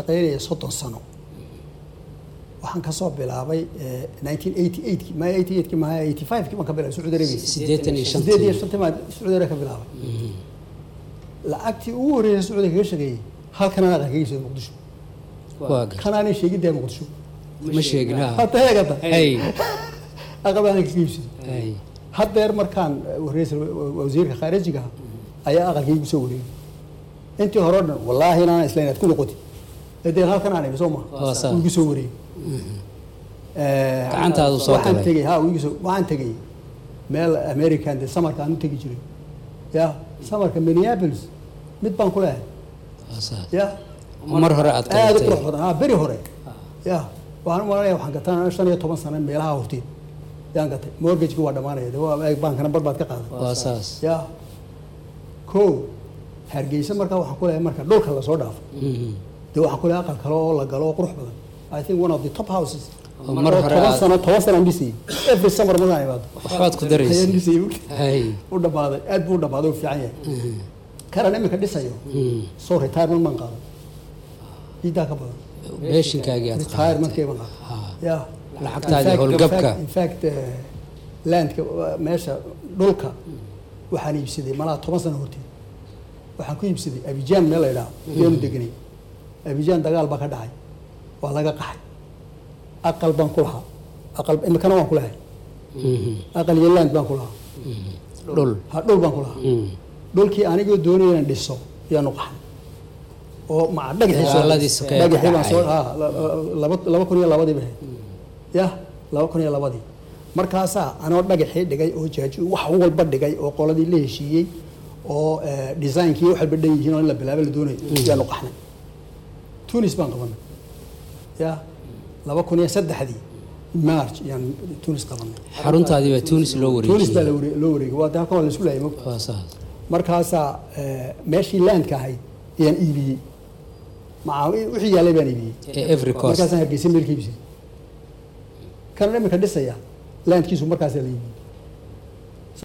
shaqaynaya soddon sano waxaan kasoo bilaabay nineteen eighty eight ma eighty eight ki maha eighty five ki baan ka bilaabay sacuudi arabia siddeetan iyo sideed iyo shantii shantii baan sacuudi arabia ka bilaabay lacagtii ugu horreysay sacuudiga kaga shaqeeyey halkan aan aqal kaga iibsaday muqdisho waa gar kan aanay sheegiddaa muqdisho ma sheegin ha hata heegata hay aqal baan kaga iibsaday hay haddeer markaan wareysa wasiirka khaarijiga ayaa aqalkii igu soo wareegay intii hore o dhan wallaahi inaan islayn aad ku noqoti hadee halkan aan imi soo Waa maha saa. wuu igu soo wareegay Gacantaadu soo waxaan galay. tegey ha wuu igu soo waxaan tegey meel american de samarka aan u tegi jiray ya samarka minneapolis mid baan ku leehay waa saas ya mar hore aad aada u qabatay qurux badan ha beri hore ya waxaan u malanaya waxaan gataa shan iyo toban sano meelaha horteed yaan gatay mortgageki waa dhamaanaya de waa eeg baankana bar baad ka qaaday waa saas ya ko hargeysa markaa waxaan ku leeyahay marka dhulka lasoo dhaafo Mhm. dee waxaan ku leeyahay aqal kale oo la galo oo qurux badan i think one of the top houses Oo mar hore toban aad- sano toban sano aan dhisayay every summer markaan imaado waxbaad ku ayaan daraysay dhisayay hay u dhamaaday aad buu u dhamaaday u fiican yahay karan imika dhisayo Mhm. soo retirement maan qaadan iidaa ka badan beeshinkaagii aad qaadatay retirementkay baan qaadan Ha. ya Lacagtaadii In fact- howlgabka. in fact eh, landka uh, meesha dhulka waxaan iibsaday malaa toban sano horteed waxaan ku iibsaday abijaan meel la idhaho yaanu deganay abijaan dagaal baa ka dhacay waa laga qaxay aqal baan ku lahaa aqal imikana waan ku lahay Mhm. aqal iyo land baan ku lahaa dhul ha dhul baan ku lahaa Mhm. dhulkii anigoo doonaya inaan dhiso yaanu qaxay oo maca dhagaxii soo- Dagaaladii sokeeye ka dhagaxii baan soo dhacay. ah, la- la- laba laba kun iyo labadii bay ahayd ya laba kun iyo labadii markaasaa anoo dhagaxii dhigay oo jaaji wax walba dhigay oo qoladii la heshiiyey oo eh, designkii wax walba dhan yihiin oo in la bilaabo la doonayo yaanu qaxnay tunis baan qabanay ya laba kun iyo saddexdii march yaan tunis qabanay xaruntaadii baa tunis loo tunis baa la wareejiyey ware- loo wareegay waa de halkan waa la isku laayay mogta waa saas markaasaa eh, meeshii landka ahayd ayaan iibiyey maca wixii yaalay baan iibiyey ee every cost markaasaan hargeysa meel ka iibsaday kana imika dhisaya landkiisu markaasaa la iibiyey